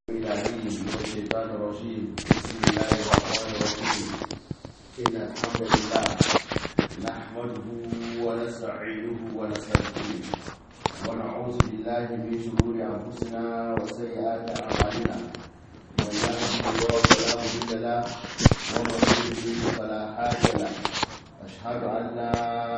العليم من الشيطان الرجيم بسم الله الرحمن الرحيم إن الحمد لله نحمده ونستعينه ونستغفره ونعوذ بالله من شرور أنفسنا وسيئات أعمالنا من يهده الله فلا مضل له ومن يضلل فلا هادي له أشهد أن لا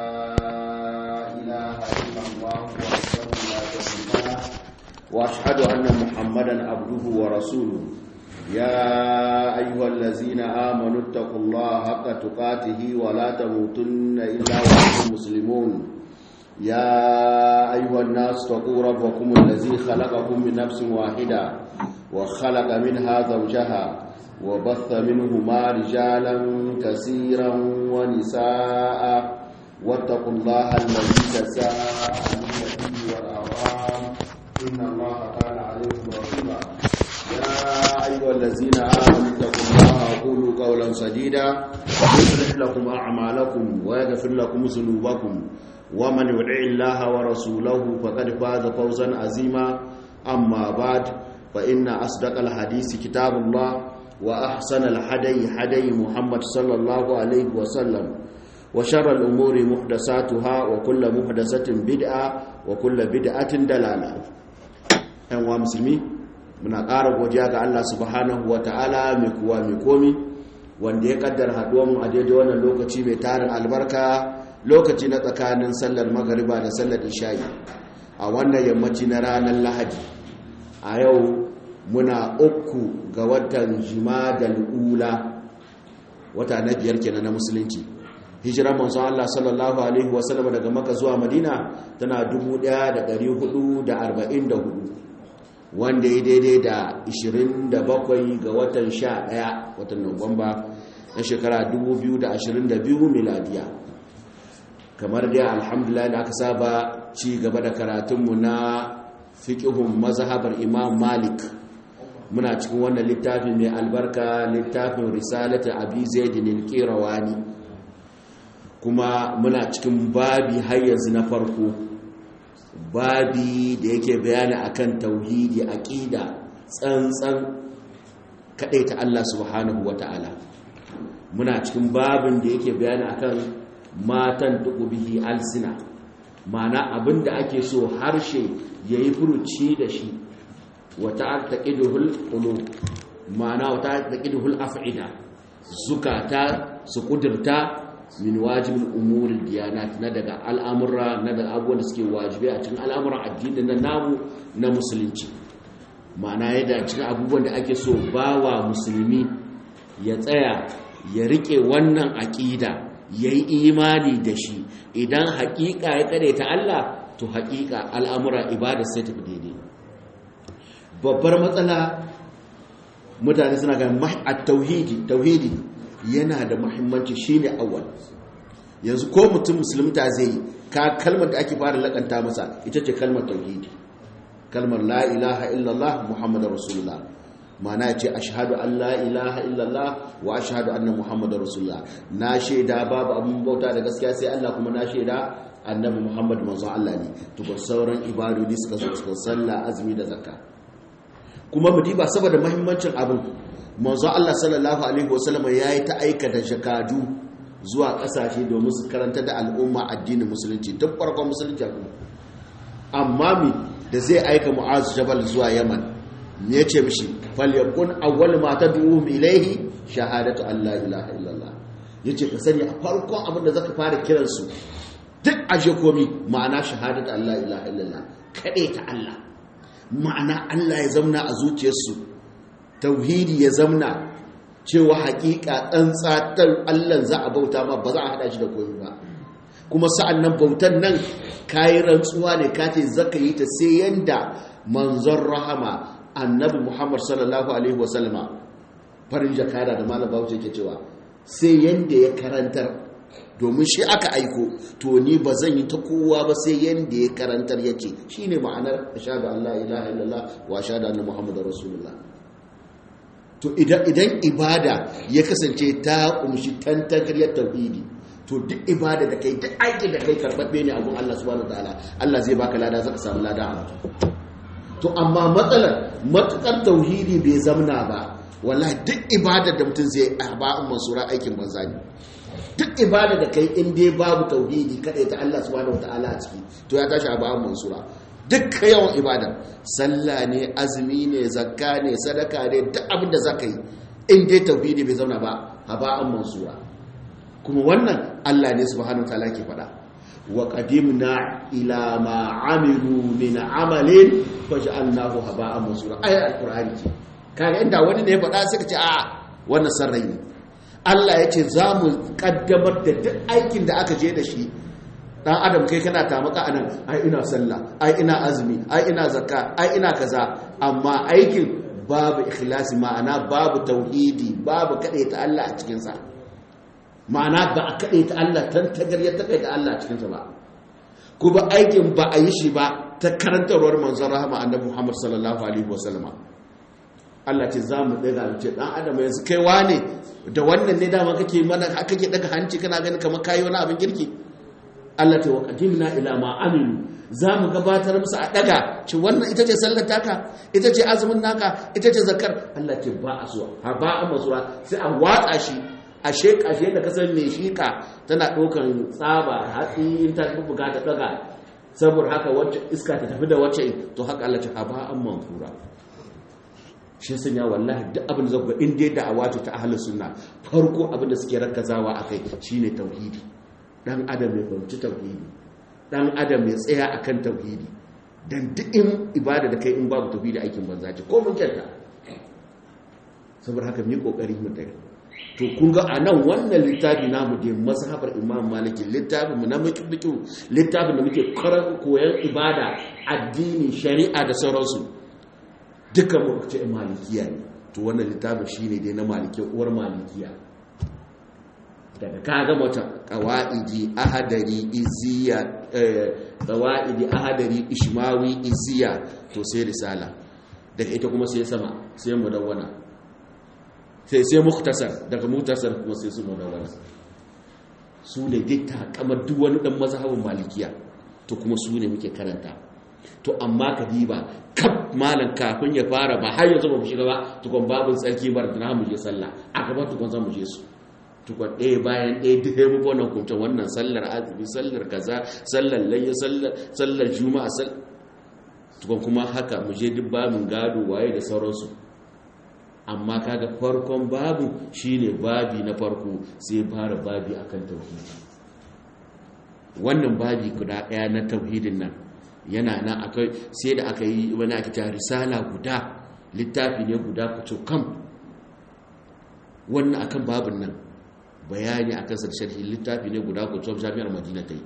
إله إلا الله وحده لا شريك له واشهد ان محمدا عبده ورسوله يا ايها الذين امنوا اتقوا الله حق تقاته ولا تموتن الا وانتم مسلمون يا ايها الناس اتقوا ربكم الذي خلقكم من نفس واحده وخلق منها زوجها وبث منهما رجالا كثيرا ونساء واتقوا الله الذي تساءلون به والارحام إن الله كان عليكم رقيبا يا أيها الذين آمنوا اتقوا الله وقولوا قولا سديدا يصلح لكم أعمالكم ويغفر لكم ذنوبكم ومن يطع الله ورسوله فقد فاز فوزا عظيما أما بعد فإن أصدق الحديث كتاب الله وأحسن الهدي هدي محمد صلى الله عليه وسلم وشر الأمور محدثاتها وكل محدثة بدعة وكل بدعة دلالة yan wa musulmi muna ƙara godiya ga Allah subhanahu wa ta'ala mai kuwa mai komi wanda ya kaddar haɗuwanmu a daidai wannan lokaci mai tarin albarka lokaci na tsakanin sallar magariba da sallar isha'i a wannan yammaci na ranar lahadi a yau muna uku ga watan jimadal ula wata na biyar kenan na musulunci hijirar manzon Allah sallallahu alaihi wasallam daga maka zuwa madina tana 1444 wanda ya daidai da 27 ga watan 11 watan Nuwamba na shekara 2022 miladiya kamar dai alhamdulillah da aka saba ci gaba da karatunmu na fiqhun mazhabar Imam Malik muna cikin wannan littafi mai albarka littafin risalatu Abi Zaid al-Qirawani kuma muna cikin babi har yanzu na farko babi da yake bayani akan tauhidi aqida tsantsan ta Allah subhanahu wataala muna cikin babin da yake bayani akan matan bihi alsina mana abinda ake so harshe yayi furuci da shi wata taqiduhul qulub mana wata taqiduhul af'ida zukata su kudurta min wajibin umurin diyanat na daga al'amura na daga abubuwan da suke wajibi a cikin al'amuran addini na namu na musulunci ma'ana yadda cikin abubuwan da ake so bawa musulmi ya tsaya ya rike wannan aƙida ya yi imani da shi idan haƙiƙa ya ƙare ta Allah to haƙiƙa al'amura ibada sai tafi daidai babbar matsala mutane suna ga tauhidi tauhidi yana da muhimmanci shine awwal yanzu ko mutum musulunta zai ka kalmar da ake fara lakanta masa ita ce kalmar tauhidi kalmar la ilaha illallah muhammadar rasulullah mana ya ce ashhadu an la ilaha illallah wa ashhadu anna muhammadar rasulullah na shaida babu abin bauta da gaskiya sai Allah kuma na shaida annabi muhammad manzon Allah ne to sauran ibadodi suka zo suka sallah azumi da zakka kuma mu diba saboda muhimmancin abin manzo Allah sallallahu alaihi wasallam yayi ta aika da jakadu zuwa kasashe domin su karanta da al'umma addinin musulunci duk farkon musulunci kuma amma mi da zai aika Mu'az Jabal zuwa Yaman me yace mishi falyakun awwal ma tad'uhum ilayhi shahadatu an la ilaha illallah yace ka sani a farkon abin da zaka fara kiran su duk aje komi ma'ana shahadatu an la ilaha illallah kade ta Allah ma'ana Allah ya zauna a zuciyarsu tauhidi ya zamna cewa hakika tsantsatar Allah za a bauta ma ba za a hada shi da koyi ba kuma sa'an nan bautan nan kayi rantsuwa ne ka ce zaka yi ta sai yanda manzon rahama annabi Muhammad sallallahu alaihi wasallama farin jakada da malam Bauchi yake cewa sai yanda ya karantar domin shi aka aiko to ni ba zan yi ta kowa ba sai yanda ya karantar yace shine ma'anar ashhadu an la ilaha illallah wa ashhadu anna muhammadar rasulullah to idan ibada ya kasance ta kumshi tantakariyar tauhidi to duk ibada da kai duk aiki da kai karɓaɓɓe ne abun Allah subhanahu wataala Allah zai baka lada zaka samu lada a to amma matsalar matukar tauhidi bai zamna ba wallahi duk ibadar da mutum zai a ba'in masura aikin banza ne duk ibada da kai in dai babu tauhidi kadai ta Allah subhanahu wataala a ciki to ya tashi a ba'in mansura duk yawan ibada sallah ne azumi ne zakka ne sadaka ne duk abin da zaka yi in dai tauhidi bai zauna ba haba'an mansura kuma wannan Allah ne subhanahu wataala ke faɗa wa qadimna ila ma amilu min amalin faj'alnahu haba'an mansura ayat alqur'ani ce kaga inda wani ne ya faɗa sai ka ce a wannan sarrai ne Allah ya ce za mu kaddamar da duk aikin da aka je da shi dan adam kai kana tamaka anan ai ina sallah ai ina azumi ai ina zakka ai ina kaza amma aikin babu ikhlasi ma'ana babu tauhidi babu ta Allah a cikin sa ma'ana ba a ta Allah tan tagarya ta ta Allah a cikin sa ba kuma aikin ba a yi shi ba ta karantarwar manzon rahama annabi Muhammad sallallahu alaihi wasallam Allah ce za mu daga ce dan adam yanzu kai wane da wannan ne dama kake mana kake daga hanci kana ganin kamar kayi wani abin girki Allah ta wa qadimna ila ma amilu za mu gabatar musu a daga ci wannan ita ce sallar taka ita ce azumin naka ita ce zakar Allah ce ba a so ha ba a masuwa sai a watsa shi a sheka shi da kasar mai shika tana ɗaukan tsaba hatsi in ta buga ta daga saboda haka wacce iska ta tafi da wacce to haka Allah ce ha ba an manfura shi sanya wallahi duk abin da zaku in dai da'awa ce ta ahlus sunna farko abin da suke rakazawa akai shine tauhidi dan adam ya fahimci tauhidi dan adam ya tsaya akan tauhidi dan duk in ibada da kai in babu tauhidi aikin banza ce ko mun kyanta saboda haka mu yi kokari mu dare to kun ga anan wannan littafi namu da mazhabar imam maliki littafin mu na miki littafin da muke koyan ibada addini shari'a da sauransu duka mu ce malikiya ne to wannan littafin shine dai na malikiya uwar malikiya daga kaga mata qawaidi ahadari iziya qawaidi ahadari ishmawi iziya to sai risala daga ita kuma sai sama sai mudawwana sai sai muktasar daga muktasar kuma sai su mudawwana su ne dai takamar duk wani dan mazhabin malikiya to kuma su ne muke karanta to amma ka diba kaf malan kafin ya fara ba har yanzu ba mu shiga ba tukun babin tsarki bar da mu je sallah a gaba tukun za mu je su tukun ɗaya bayan ɗaya duk ya muku wannan kunta wannan sallar azumi sallar kaza sallar layya sallar juma'a tukun kuma haka mu je duk babin gado waye da sauransu amma kaga farkon babu shine babi na farko sai fara babi akan tauhidi wannan babi guda ɗaya na tauhidin nan yana nan akai sai da aka yi wani ake ta risala guda littafi ne guda kuco kam wannan akan babin nan bayani akan sa sharhi littafi ne guda kuco jami'ar madina ta yi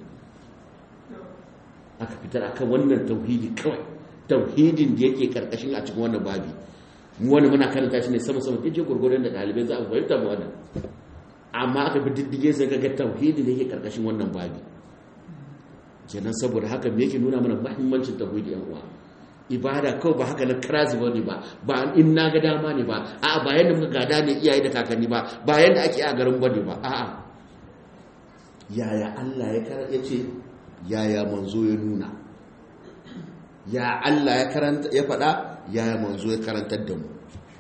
aka fitar akan wannan tauhidi kawai tauhidin da yake karkashin a cikin wannan babi mu wani muna karanta shi ne sama sama kije gurgurun da dalibai za a fahimta mu wannan amma aka bi diddige sai ga tauhidi da yake karkashin wannan babi kenan saboda haka me yake nuna mana muhimmancin tauhidi yan uwa ibada kawai ba haka na kirazi ba ne ba ba in na ga dama ne ba a'a ba yadda muka gada ne iyaye da kakanni ba ba yadda ake a garin ba ne ba a'a yaya Allah ya kara ya ce yaya manzo ya nuna ya Allah ya karanta ya faɗa yaya manzo ya karantar da mu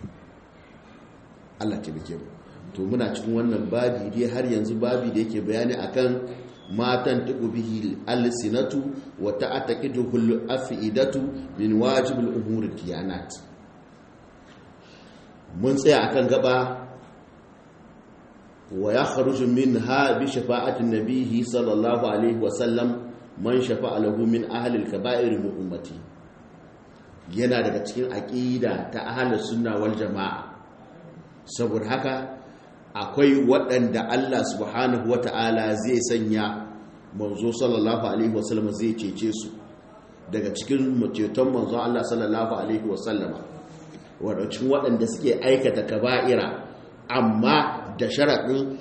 Allah ke bike mu to muna cikin wannan babi dai har yanzu babi da yake bayani akan matan tuku bihi alsinatu wa ta'taqiduhu al-afidatu min wajib al-umur kiyanat mun tsaya akan gaba wa yakhruju minha bi shafa'ati nabihi sallallahu alaihi wa sallam man shafa'a lahu min ahli al-kaba'ir min ummati yana daga cikin aqida ta ahli sunna wal jamaa saboda haka akwai waɗanda Allah subhanahu wa ta'ala zai sanya manzo sallallahu alaihi wasallama zai cece su daga cikin ceton manzo Allah sallallahu alaihi wasallama waɗacin waɗanda suke aikata kaba'ira amma da sharaɗin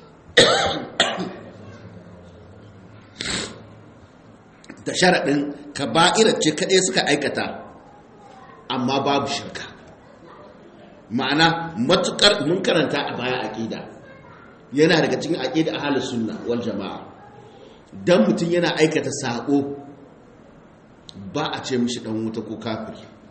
da sharaɗin kaba'ira ce kaɗai suka aikata amma babu shirka ma'ana matukar mun karanta a baya aqida yana daga cikin aqida ahlus sunna wal jamaa dan mutun yana aikata sako ba a ce mishi dan wuta ko kafiri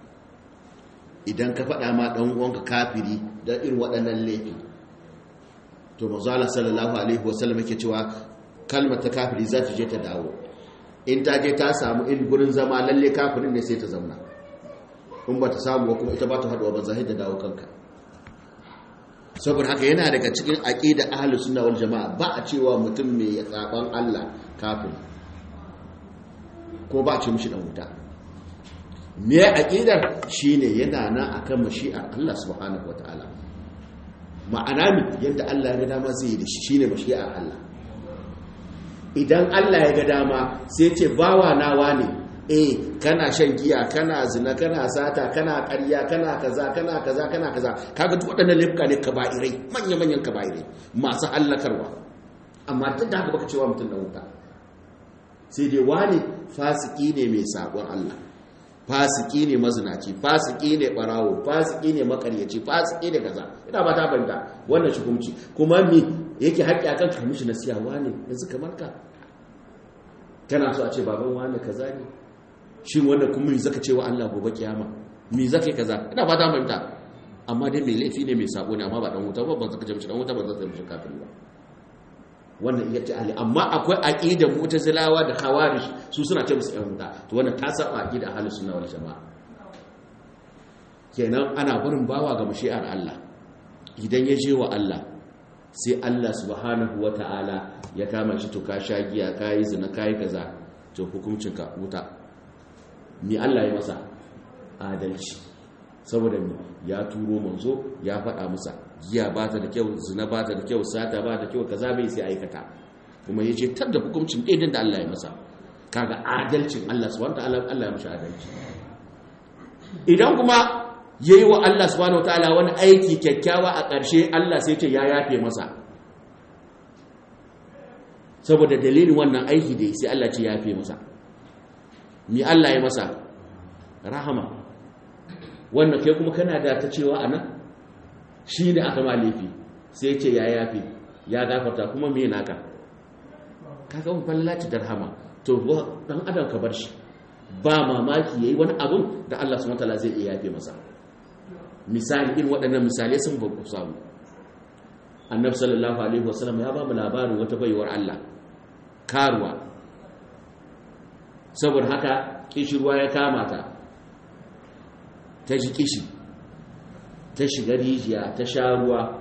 idan ka faɗa ma ɗan uwanka kafiri da irin waɗannan laifin to mazala sallallahu alaihi wasallam yake cewa kalmar ta kafiri za ta je ta dawo in ta je ta samu in gurin zama lalle kafirin ne sai ta zauna in ba ta samu kuma ita ba ta haɗuwa ba zahid da dawo kanka saboda haka yana daga cikin aqida ahlus sunna wal jamaa ba a cewa mutum mai tsaban Allah kafin ko ba a ce mishi dan wuta me aqidar shine yana nan akan mashi'ar Allah subhanahu wataala ma'ana mi yadda Allah ya ga dama zai yi da shi shine mashi'ar Allah idan Allah ya ga dama sai ce bawa nawa ne eh kana shan giya kana zina kana sata kana ƙarya kana kaza kana kaza kana kaza kaga duk waɗannan laifuka ne kaba'irai manya manyan kaba'irai masu hallakarwa amma duk da haka baka cewa mutum da wuta sai dai wani fasiki ne mai sabon Allah fasiki ne mazinaci fasiki ne barawo fasiki ne makaryaci fasiki ne kaza ina ba ta banta wannan hukunci kuma me yake haƙƙi akan ka mishi nasiya wani yanzu kamar ka kana so a ce baban wani kaza ne shin wannan kuma me zaka ce wa Allah gobe kiyama me zaka yi kaza ina ba ta banta amma dai mai laifi ne mai sabo ne amma ba dan wuta ba ba zaka ce mishi dan wuta ba zaka ce mishi kafiri ba wannan iya ce ali amma akwai aqidar mu'tazilawa da khawarij su suna ce musu yan wuta to wannan ta saba aqida ahlus sunna wal jamaa kenan ana barin bawa ga mashi'ar Allah idan ya je wa Allah sai Allah subhanahu wata'ala ya kama shi to ka sha giya kai zina kai kaza to hukuncin ka wuta ni Allah ya masa adalci saboda ya turo manzo ya faɗa masa giya ba ta da kyau zina ba ta da kyau sata ba ta kyau kaza bai sai aikata kuma ya ce tar da hukuncin ɗaiɗin da Allah ya masa kaga adalcin Allah subhanahu ta'ala Allah ya mashi adalci idan kuma yayi wa Allah subhanahu ta'ala wani aiki kyakkyawa a ƙarshe Allah sai ce ya yafe masa saboda dalilin wannan aiki da sai Allah ce ya yafe masa mi Allah ya masa rahama wannan kai kuma kana da ta cewa anan shi ne aka ma laifi sai ce ya yafi ya gafarta kuma me naka kaga mun fallaci darhama to dan adam ka bar shi ba mamaki yayi wani abun da Allah subhanahu wataala zai iya yafe masa misali in waɗannan misalai sun babu samu annabi sallallahu alaihi wasallam ya ba mu labarin wata baiwar Allah karuwa saboda haka kishirwa ya kama ta ta ji kishi ta shiga rijiya ta sha ruwa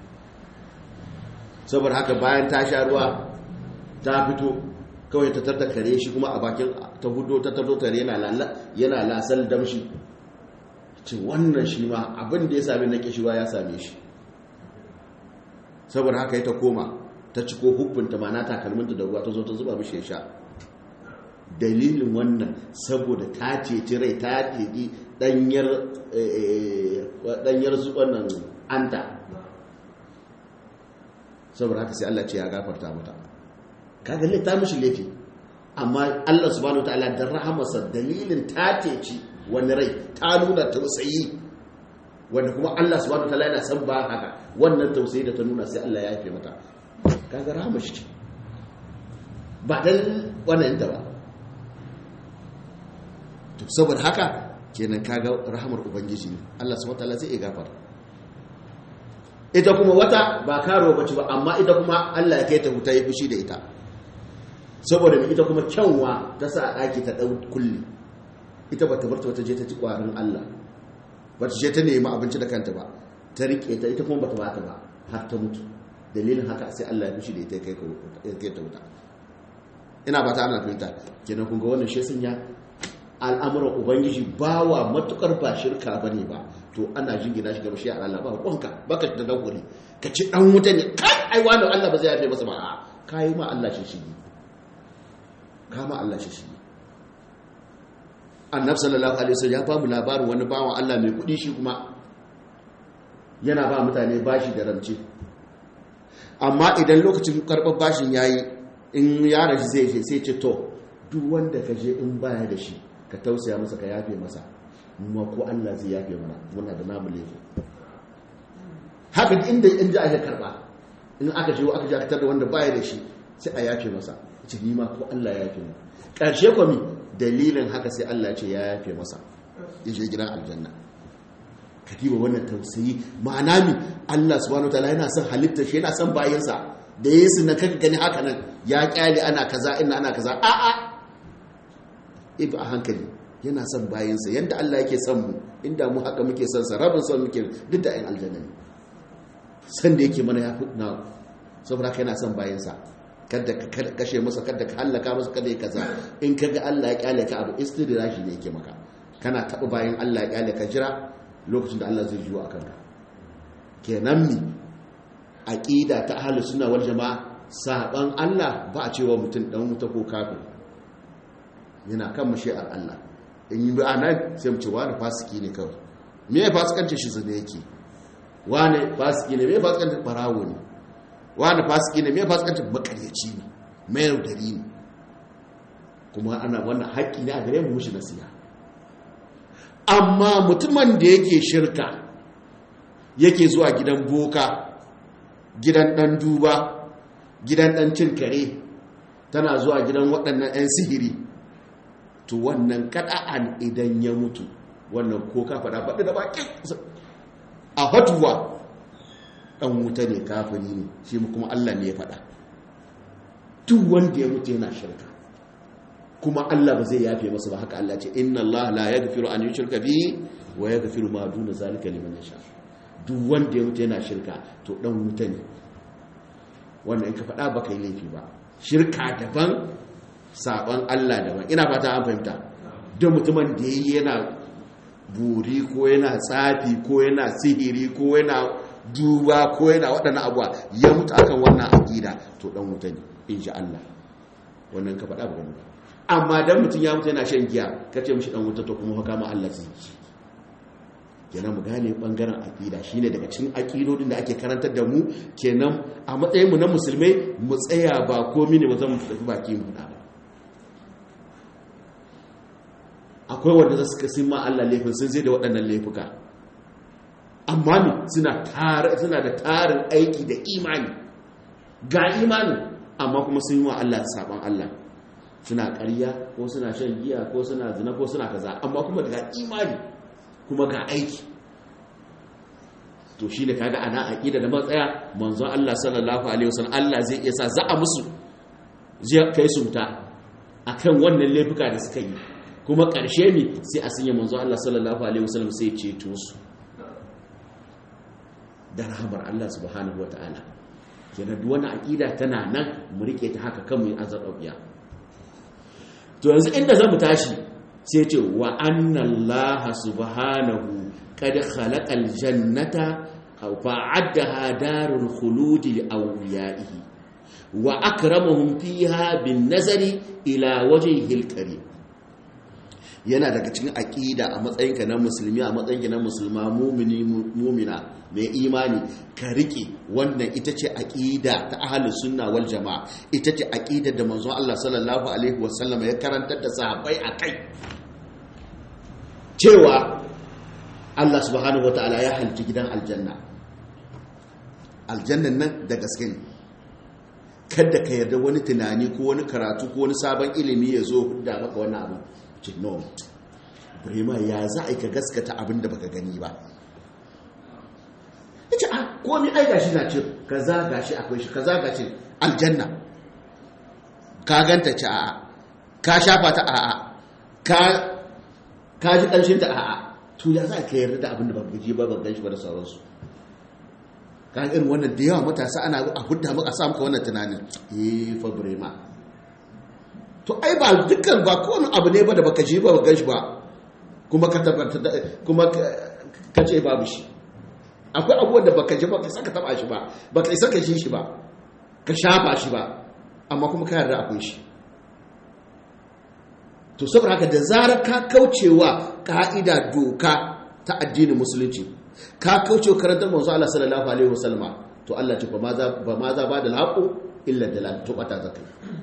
saboda haka bayan ta sha ruwa ta fito kawai ta tarda kare shi kuma a bakin ta hudo ta tardo tare yana lasal damshi ce wannan shi ma abin da ya sami na kishirwa ya same shi saboda haka ya ta koma ta ciko hukunta mana takalminta da ruwa ta zo ta zuba mishi ya sha dalilin wannan saboda ta ceci rai ta ceci danyar wannan anta saboda haka sai Allah ce ya gafarta mata kaga ne ta mishi laifi amma Allah subhanahu wataala da rahamarsa dalilin ta ceci wani rai ta nuna tausayi wanda kuma Allah subhanahu wataala yana san ba haka wannan tausayi da ta nuna sai Allah ya yafe mata kaga rahamar shi ba dan wannan da ba to saboda haka kenan kaga rahamar ubangiji ne Allah subhanahu wataala zai iya gafara ita kuma wata ba karo bace ba amma ita kuma Allah ya kai ta huta ya fushi da ita saboda ita kuma kyanwa ta sa a daki ta dau kulli ita bata bar ta wata je ta ci kwarin Allah bata je ta nemi abinci da kanta ba ta rike ta ita kuma bata bata ba har ta mutu dalilin haka sai Allah ya fushi da ita ya kai ta wuta ina ba ta ana fahimta kenan kun ga wannan shi sun ya al'amuran ubangiji ba wa matukar ba shirka ba ne ba to ana jingina shi ga mashi a Allah ba kwanka baka da daukuri ka ci dan wuta ne kai ai wani Allah ba zai yafe masa ba a kayi ma Allah shi shi ka ma Allah shi shi annabi sallallahu alaihi wasallam ya ba mu labarin wani bawan Allah mai kudi shi kuma yana ba mutane bashi da rance amma idan lokacin karɓar bashin yayi in ya rashi zai je sai ce to duk wanda ka je in baya da shi ka tausaya masa ka yafe masa kuma ko Allah zai yafe mana muna da namu laifi haka inda in ji aka karba in aka shigo aka jakatar da wanda baya da shi sai a yafe masa ce ni ma ko Allah ya yafe mu karshe kwami dalilin haka sai Allah ce ya yafe masa ya je gidan aljanna ka diba wannan tausayi ma'ana mi Allah subhanahu wataala yana son halitta shi yana son bayansa da yesu na kaka gani haka nan ya kyale ana kaza ina ana kaza a a ibi a hankali yana son bayansa yadda Allah yake son mu inda mu haka muke son sa rabin son muke duk da ayin aljanna ne san da yake mana ya na saboda haka yana son bayansa kada ka kashe masa kada ka hallaka masa kada ya kaza in kaga Allah ya kyale ka abu istidrashi ne yake maka kana taɓa bayan Allah ya kyale ka jira lokacin da Allah zai jiwo akan ka kenan mi aqida ta ahlus sunna wal jamaa saban Allah ba a cewa mutum dan wuta ko kafir yana kan mashi'ar Allah in yi anan sai mu ce wani fasiki ne kawai me ya fasikanci shi zane yake wani fasiki ne me ya fasikanci barawo ne wani fasiki ne me ya fasikanci makaryaci ne mai yaudari ne kuma ana wannan haƙƙi ne a gare mu mushi nasiha amma mutumin da yake shirka yake zuwa gidan boka gidan ɗan duba gidan ɗan cin kare tana zuwa gidan waɗannan 'yan sihiri to wannan kada'an idan ya mutu wannan ko ka faɗa faɗi da bakin a hatuwa ɗan wuta ne kafiri ne shi kuma Allah ne ya faɗa duk wanda ya mutu yana shirka kuma Allah ba zai yafe masa ba haka Allah ce inna Allah la yaghfiru an yushraka bihi wa yaghfiru ma duna zalika liman yasha duk wanda ya mutu yana shirka to ɗan wuta ne wannan in ka faɗa ba kai laifi ba shirka daban saban Allah daban ina fata an fahimta don mutumin da yayi yana buri ko yana tsafi ko yana sihiri ko yana duba ko yana waɗannan abuwa ya mutu akan wannan aqida to dan wuta ne insha Allah wannan ka faɗa ba ba amma dan mutum ya mutu yana shan giya ka ce mishi dan wuta to kuma haka ma Allah zai ci kenan mu gane bangaren aqida shine daga cikin aqidodin da ake karantar da mu kenan a matsayin mu na musulmai mu tsaya ba komai ne ba zan mu tafi baki mu da ba akwai wanda za su kasi ma Allah laifin sun zai da waɗannan laifuka amma ne suna da tarin aiki da imani ga imani amma kuma sun yi wa Allah saban Allah suna ƙarya ko suna shan giya ko suna zina ko suna kaza amma kuma ga imani kuma ga aiki to shi da kaga ana aƙida da matsaya manzo Allah sallallahu alaihi wasallam Allah zai iya sa za a musu zai kai su wuta akan wannan laifuka da suka yi kuma ƙarshe ne sai a sanya manzo Allah sallallahu alaihi wasallam sai ceto su da rahamar Allah subhanahu wataala kenan duk wani aqida tana nan mu rike ta haka kan mu azar dabiya to yanzu inda zamu tashi sai ce wa anna Allah subhanahu qad khalaqal jannata aw fa'addaha darul khulud li awliyaihi wa akramahum fiha bin nazari ila wajhihil karim yana daga cikin aƙida a matsayinka na musulmi a matsayinka na musulma mumini mumina mai imani ka riƙe wannan ita ce aƙida ta ahalus sunna wal jama'a ita ce aƙidar da manzon Allah sallallahu alaihi wasallam ya karantar da sahabbai a kai cewa Allah subhanahu wataala ya halci gidan aljanna aljannan nan da gaske ne kada ka yarda wani tunani ko wani karatu ko wani sabon ilimi ya zo da maka wani abu ce no burema ya za a yi ka gaskata abin da baka gani ba ya ce a komi ai gashi na ce kaza gashi akwai shi kaza gashi aljanna ka ganta ce a'a ka shafa ta a'a ka ji ƙanshin ta a'a to ya za ka yarda da abin da baka ji ba baka gan shi ba da sauransu ka irin wannan da yawa matasa ana a hudda maka sa maka wannan tunanin eh fa burema to ai ba dukkan ba kowane abu ne ba da baka ji ba ba ganshi ba kuma ka tabbata kuma ka ce babu shi akwai abubuwan da baka ji ba ka saka taba shi ba baka isa ka ji shi ba ka shafa shi ba amma kuma ka yarda akwai shi to saboda haka da zarar ka kaucewa ka'ida doka ta addinin musulunci ka kaucewa karantar manzo Allah sallallahu alaihi wasallama to Allah ce ba ma za ba ma za ba da laqu illa dalal to bata zakai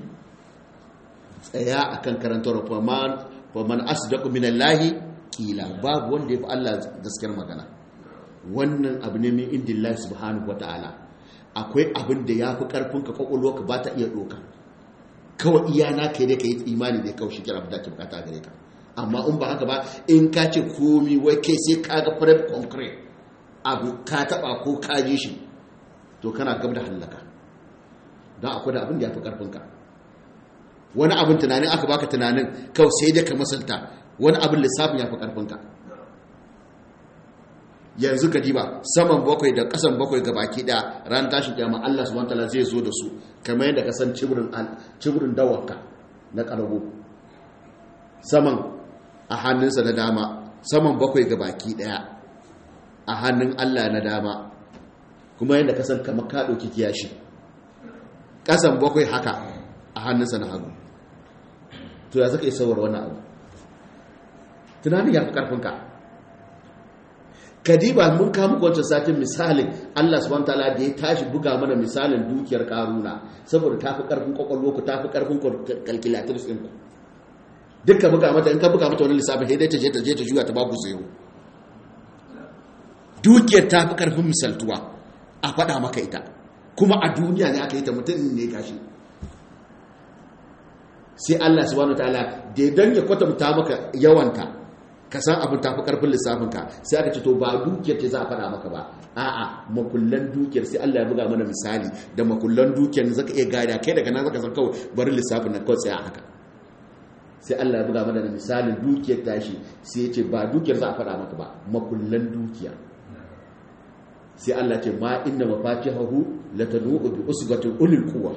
tsaya a kan karantar faman asdaqu min Allahi kila babu wanda ya fi Allah gaskiyar magana wannan abu ne min indillahi subhanahu wata'ala akwai abin da ya fi karfin ka kwakwalwa ka ba ta iya doka kawai iya na kai dai ka yi imani da kawai shikira abu da ke bukata gare ka amma in ba haka ba in ka ce komi wai kai sai ka ga prep concrete abu ka taba ko ka ji shi to kana gab da hallaka don akwai da abin da ya fi karfinka wani abin tunanin aka baka tunanin kawai sai dai ka masalta wani abin lissafin ya fi karfinka yanzu ka diba saman bakwai da kasan bakwai ga baki da ran tashin kiyama Allah subhanahu wataala zai zo da su kamar yadda ka san cibirin cibirin dawarka na karago saman a hannunsa na dama saman bakwai ga baki daya a hannun Allah na dama kuma yadda ka san kamar ka dauki kiyashi kasan bakwai haka a hannunsa na hagu to ya zaka yi sauwar wannan abu tunanin ya fi karfinka kadiba mun kama wancan satin misalin Allah subhanahu wataala da ya tashi buga mana misalin dukiyar karuna saboda tafi karfin kwakwalwa ku tafi karfin calculators din ku dukkan buga mata in ka buga mata wani lissafin sai dai ta je ta je ta juya ta ba ku zero dukiyar tafi karfin misaltuwa a faɗa maka ita kuma a duniya ne aka yi ta mutum ne gashi sai Allah subhanahu wataala da dan ya kwatanta maka yawanta ka san abin tafi karfin lissafinka sai aka ce to ba dukiyar ce za a faɗa maka ba a'a makullan dukiyar sai Allah ya buga mana misali da makullan dukiyar zaka iya gada kai daga nan zaka san kawai bari lissafin nan kawai tsaya haka sai Allah ya buga mana da misalin dukiyar tashi sai ya ce ba dukiyar za a faɗa maka ba makullan dukiya sai Allah ce ma inna mafatihahu latanu bi usbatin ulil quwwa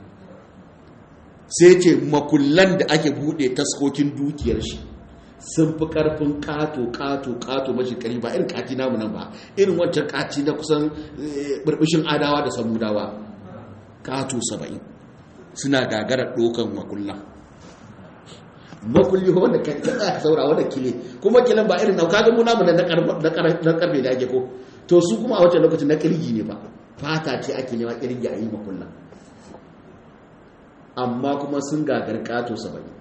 sai ce makullan da ake bude taskokin dukiyar shi sun fi karfin kato kato kato mashi kari ba irin kati namu nan ba irin wancan kati na kusan burbushin adawa da samudawa kato saba'in suna gagarar dokan makulla makulli wanda ka tsaya saura wanda kile kuma kilan ba irin nauka ga muna na karfe da ake ko to su kuma a wancan lokacin na kirgi ne ba fata ce ake nema kirgi a yi makulla amma kuma sun gagar kato saba'in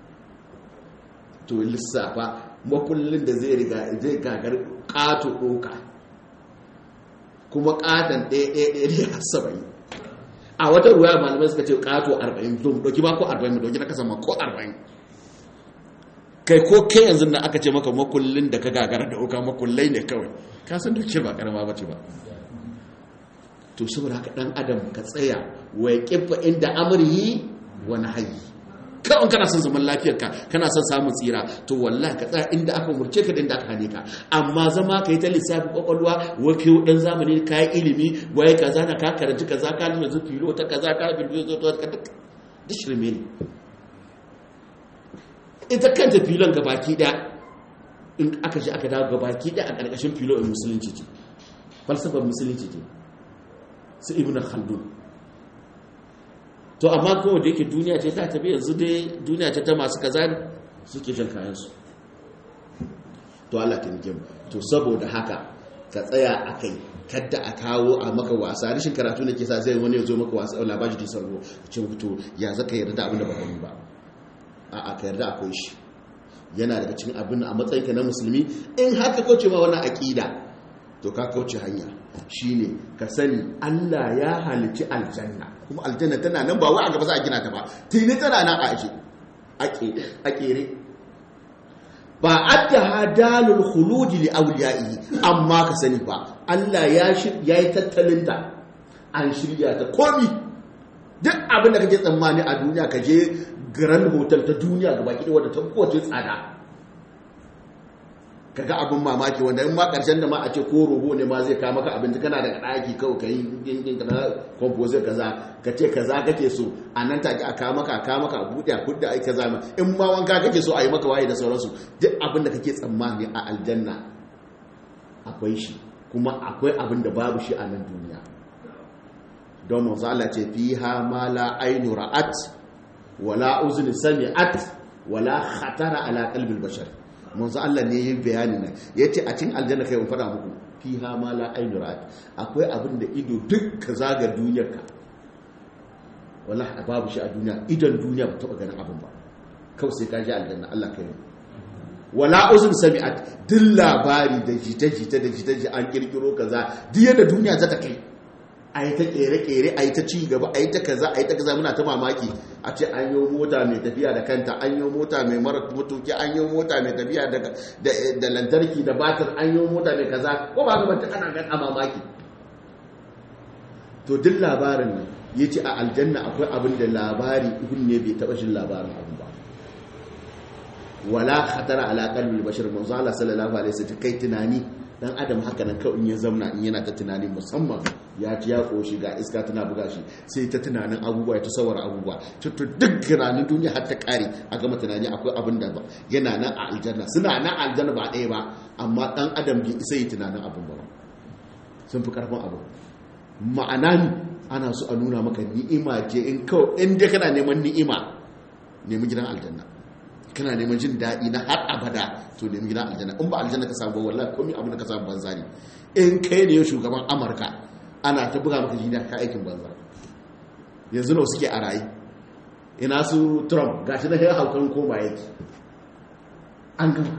to lissafa makullin da zai riga zai gagar kato doka kuma katon ɗaya ɗaya ɗaya har saba'in a wata ruwa malamai suka ce kato arba'in to mu ɗauki ba ko arba'in mu ɗauki na kasa ma ko arba'in kai ko kai yanzu na aka ce maka makullin da ka gagara da uka makullai ne kawai ka san da ce ba karama ba ce ba to saboda haka dan adam ka tsaya wa kifa inda amrihi wa nahyi kawai kana son zaman lafiyarka kana son samun tsira to wallahi ka tsaya inda aka murce ka da inda aka hane ka amma zama ka yi ta lissafi kwakwalwa wake dan zamani ka yi ilimi waye kaza na ka karanci kaza ka lura zu filo ta kaza ka bilbiyo zo ta duk shirme ne ita kanta filon gabaki da in aka shi aka dawo gabaki da a ƙarƙashin filo in musulunci ce falsafar musulunci ce su ibn khaldun to amma kowa da yake duniya ce ta tafi yanzu dai duniya ce ta masu kaza suke shan kayansu to Allah ta nike to saboda haka ka tsaya a kai kadda a kawo a maka wasa rashin karatu ne ke sa zai wani ya zo maka wasa labaji da sarro ce to ya zaka yarda abin da ba yi ba a ka yarda akwai shi yana daga cikin abin a matsayinka na musulmi in haka kauce ma wannan aqida to ka kauce hanya shine ka sani Allah ya halici aljanna kuma aljanna tana nan ba wai a gaba za a gina ta ba tuni tana nan a aje a kere ba adda hadalul khulud li awliyaihi amma ka sani ba Allah ya yi tattalin ta an shirya ta komi duk abin da kake tsammani a duniya ka je grand hotel ta duniya gaba ki wadda ta kowace tsada kaga abin mamaki wanda in ma karshen da ma a ce ko robo ne ma zai ka maka abinci kana daga daki kawai ka yi yin kana composer kaza ka ce kaza kake so a nan take a kawo maka a kawo maka a buɗe a kudda ai kaza ma in ma wanka kake so a yi maka waye da sauransu duk abin da kake tsammani a aljanna akwai shi kuma akwai abin da babu shi a nan duniya don manzo Allah ce fiha ma la ainu ra'at wala uzni sami'at wala khatara ala qalbil bashar manzo Allah ne yin bayani nan yace a cikin aljanna kai mun fada muku fiha ma la ainu ra'at akwai abin da ido duk ka zaga duniyar ka wallahi babu shi a duniya idan duniya ba taba ganin abin ba kawai sai ka ji aljanna Allah kai wala uzun sami'at duk labari da jita-jita da jita-jita an kirkiro kaza duk yadda duniya za ta kai a yi ta kere-kere a yi ta ci gaba a yi ta kaza a yi ta kaza muna ta mamaki a ce an yi mota mai tafiya da kanta an yi mota mai mara mutuki an yi mota mai tafiya da lantarki da batir an yi mota mai kaza ko ba gaba ana gan a mamaki to duk labarin nan ya ce a aljanna akwai abin da labari ihun ne bai taɓa shin labarin abin ba wala khatara ala qalbi bashar manzo Allah sallallahu alaihi wasallam kai tunani dan adam haka nan kawai in ya zauna in yana ta tunani musamman ya ci ya koshi ga iska tana buga shi sai ta tunanin abubuwa ya ta sawara abubuwa to duk tunanin duniya har ta kare a gama tunani akwai abin da ba yana nan a aljanna suna nan a aljanna ba ɗaya ba amma dan adam bai isa yi tunanin abin ba sun fi karfin abu ma'ana ni ana so a nuna maka ni'ima ce in kawai in dai kana neman ni'ima nemi gidan aljanna kana neman jin daɗi na har abada to nemi gidan aljanna in ba aljanna ka samu wallahi komai abin da ka samu banza ne in kai ne shugaban amurka ana ta buga maka jini ka aikin banza yanzu nawa suke a rayu ina su trump gashi na ya haukan koma yake an gama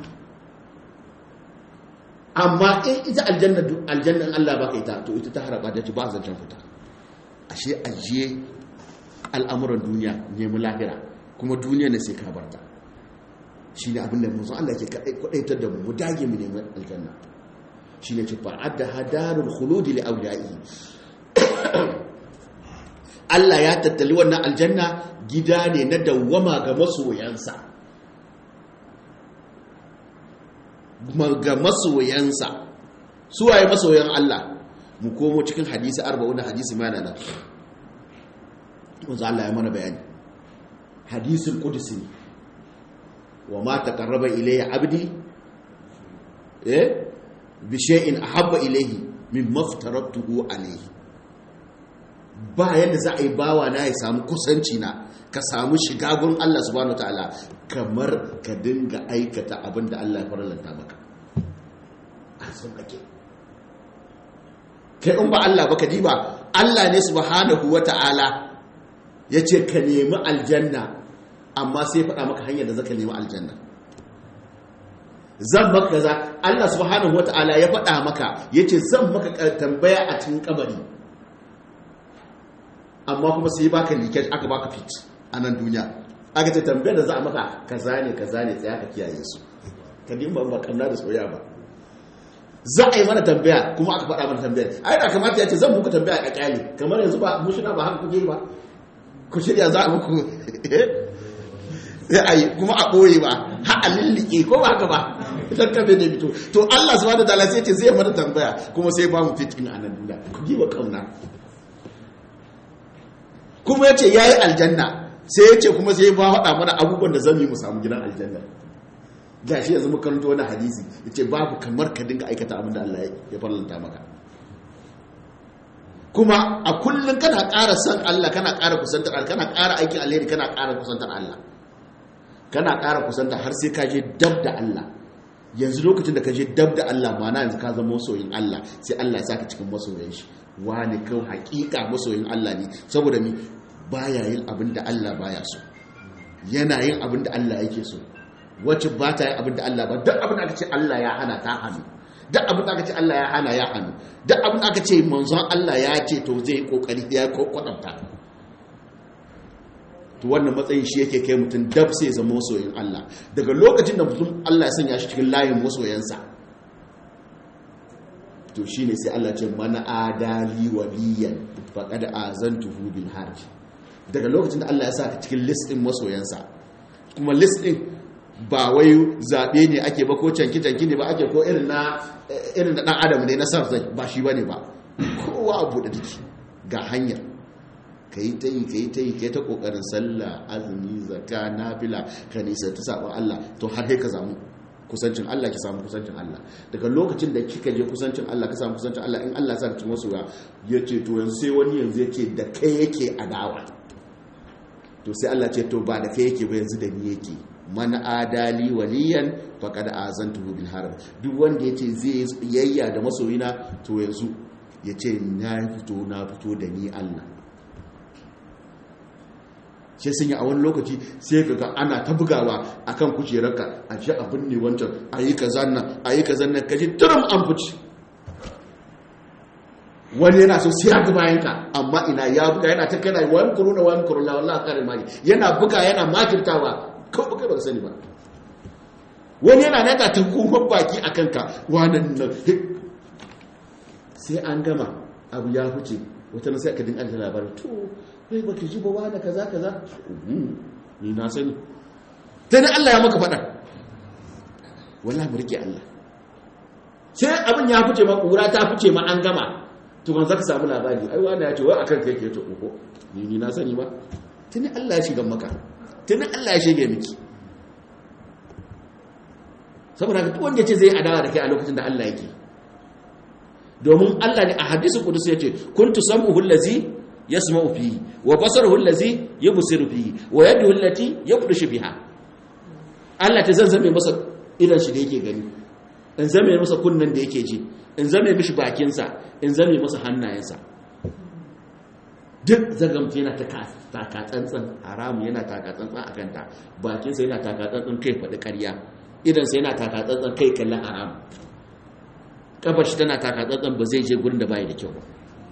amma in ita aljanna aljanna in Allah baka ita to ita ta haraba da ba zancen fita ashe ajiye al'amuran duniya nemi lahira kuma duniya ne sai ka barta shi ne abinda musu Allah ke kwadaitar da mu dage mu neman aljanna shi ne ce fa'adda hadarul khuludi li awliya'i Allah ya tattali wannan aljanna gida ne na dawwama ga masoyansa ga masoyansa su waye masoyan Allah mu komo cikin hadisi 40 hadisi mana nan wanzu Allah ya mana bayani hadisul qudsi wa ma taqarraba ilayya abdi eh bi shay'in ahabba ilayhi mimma aftaratuhu alayhi ba yadda za a yi bawa na ya samu kusanci na ka samu shiga gurin Allah subhanahu wataala kamar ka dinga aikata abin da Allah ya faralanta maka a son kake kai in ba Allah ba ka diba Allah ne subhanahu wataala ya ce ka nemi aljanna amma sai faɗa maka hanyar da zaka nemi aljanna zan maka kaza Allah subhanahu wataala ya faɗa maka yace zan maka tambaya a cikin kabari amma kuma sai baka liket aka baka fit a nan duniya aka ce tambayar da za a maka kaza ne kaza ne tsaya ka kiyaye su ka dimba ba kanna da soyayya ba za a yi mana tambaya kuma aka faɗa mana tambayar ai da kamata ya ce zan muku tambaya a kyale kamar yanzu ba mu shina ba haka kuke ba ku shirya za a muku sai a yi kuma a ɓoye ba ha a lillike ko ba haka ba idan kafe ne fito to Allah subhanahu wa ta'ala sai ce zai mana tambaya kuma sai ba mu fit in a nan duniya ku yi wa kauna kuma ya ce ya yi aljanna sai ya ce kuma sai ba haɗa mana abubuwan da zan yi mu samu gidan aljanna ga shi yanzu makaranta wani hadisi ya ce babu kamar ka dinga aikata abin da Allah ya farlanta maka kuma a kullum kana ƙara san Allah kana ƙara kusantar Allah kana ƙara aikin alheri kana ƙara kusantar Allah kana ƙara kusantar har sai ka je dab da Allah yanzu lokacin da ka je dab da Allah mana yanzu ka zama masoyin Allah sai Allah ya saka cikin masoyan shi wani kawai hakika masoyin Allah ne saboda mi baya yin abin da Allah baya so yana yin abin da Allah yake so wacce ba ta yin abin da Allah ba duk abin da aka ce Allah ya hana ta hannu duk abin da aka ce Allah ya hana ya hannu duk abin da aka ce manzon Allah ya ce to zai kokari ya kwatanta to wannan matsayin shi yake kai mutum dab sai zama masoyin Allah daga lokacin da mutum Allah ya sanya shi cikin layin masoyansa to shine sai Allah ce mana adali waliyan faqad azantuhu bil harj daga lokacin da Allah ya saka cikin list din masoyansa kuma list din ba wai zabe ne ake ba ko canki canki ne ba ake ko irin na irin da dan adam ne na sarfai ba shi bane ba kowa abu da take ga hanyar kai ta yi kai ta yi kai ta kokarin sallah azumi zakka nafila ka nisa ta sabon Allah to har sai ka zamu kusancin Allah ki samu kusancin Allah daga lokacin da kika je kusancin Allah ka samu kusancin Allah in Allah ya saka cikin masoya ya ce to yanzu sai wani yanzu ya ce da kai yake adawa to sai Allah ce to ba da kai yake ba yanzu da ni yake man adali waliyan faqad azantuhu bil harb duk wanda yace zai yayya da masoyina to yanzu yace na fito na fito da ni Allah sai sun yi a wani lokaci sai ga ana ta bugawa a kan kujerarka a ce abin ne wancan a yi ka zanna a yi ka zanna ka ji turum an fice wani yana so sai ya ga bayanka amma ina ya buga yana ta kana wani kuru na wani kuru na wallahi kare maki yana buga yana makirtawa ko buga ba sani ba wani yana naka ta kuma baki a kanka wannan nan sai an gama abu ya huce wata sai aka dinga da labarin to kai baki ji ba wani kaza kaza ni na sani sai Allah ya maka faɗa wallahi mu rike Allah sai abin ya fice ma kura ta fice ma an gama to ban zaka samu labari ai wani ya ce wai akan kai ke to ko ni ni na sani ba tuni Allah ya shiga maka tuni Allah ya shige miki saboda duk wanda yace zai adawa da kai a lokacin da Allah yake domin Allah ne a hadisi kudus yace kuntu sam'uhu allazi yasma'u fihi wa basaruhu allazi yubsiru fihi wa yaduhu allati yabdushu biha Allah ta zanzame masa idan shi da yake gani in zame masa kunnan da yake ji in zame mishi bakinsa in zame masa hannayensa duk zagamta yana takatsantsan haramu yana takatsantsan a kanta bakinsa yana takatsantsan kai faɗi ƙarya idansa yana takatsantsan kai kallon haramu ƙafar shi tana takatsantsan ba zai je gurin da bayi da kyau ba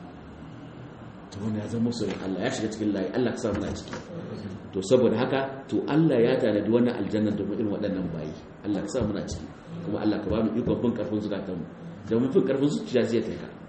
ta wani ya zama soyin Allah ya shiga cikin layi Allah ka samu na ciki to saboda haka to Allah ya tanadi wannan aljanna domin irin waɗannan bayi Allah ka samu na ciki kuma Allah ka ba mu ikon bin karfin zukatanmu da mun fi karfin zuciya zai kai ka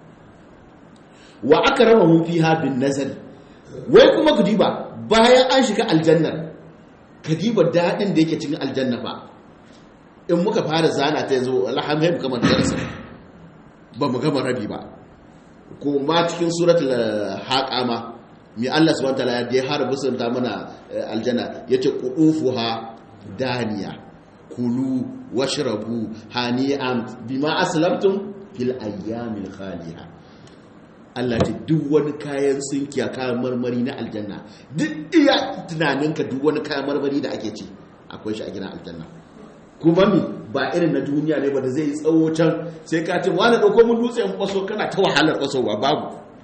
wa akramahum fiha bin nazari wai kuma ku diba bayan an shiga aljannar ka diba dadin da yake cikin aljanna fa in muka fara zana ta yanzu alhamdulillah kamar darasa ba mu gama rabi ba ko ma cikin suratul haqama mi Allah subhanahu wa ta'ala ya har busanta mana aljanna yace qudufuha daniya kulu washrabu hani'an bima aslamtum fil ayyamil khaliha Allah ce duk wani kayan sunkiya kayan marmari na aljanna duk iya tunaninka duk wani kayan marmari da ake ci akwai shi a gidan aljanna kuma mi ba irin na duniya ne ba da zai tsawo can sai ka ce wani dauko mun dutse in kwaso kana ta wahalar kwaso ba babu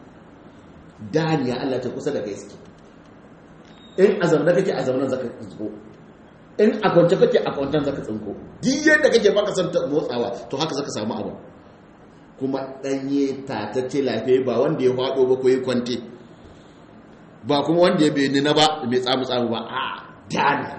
daniya Allah ta kusa da kai suke in azamna kake azamnan zaka tsinko in a kwance kake a kwantan zaka tsinko duk yadda kake baka san motsawa to haka zaka samu abu kuma danye tatacce lafiya ba wanda ya faɗo ba ko ya kwante ba kuma wanda ya bai nuna ba mai tsamu tsamu ba a dani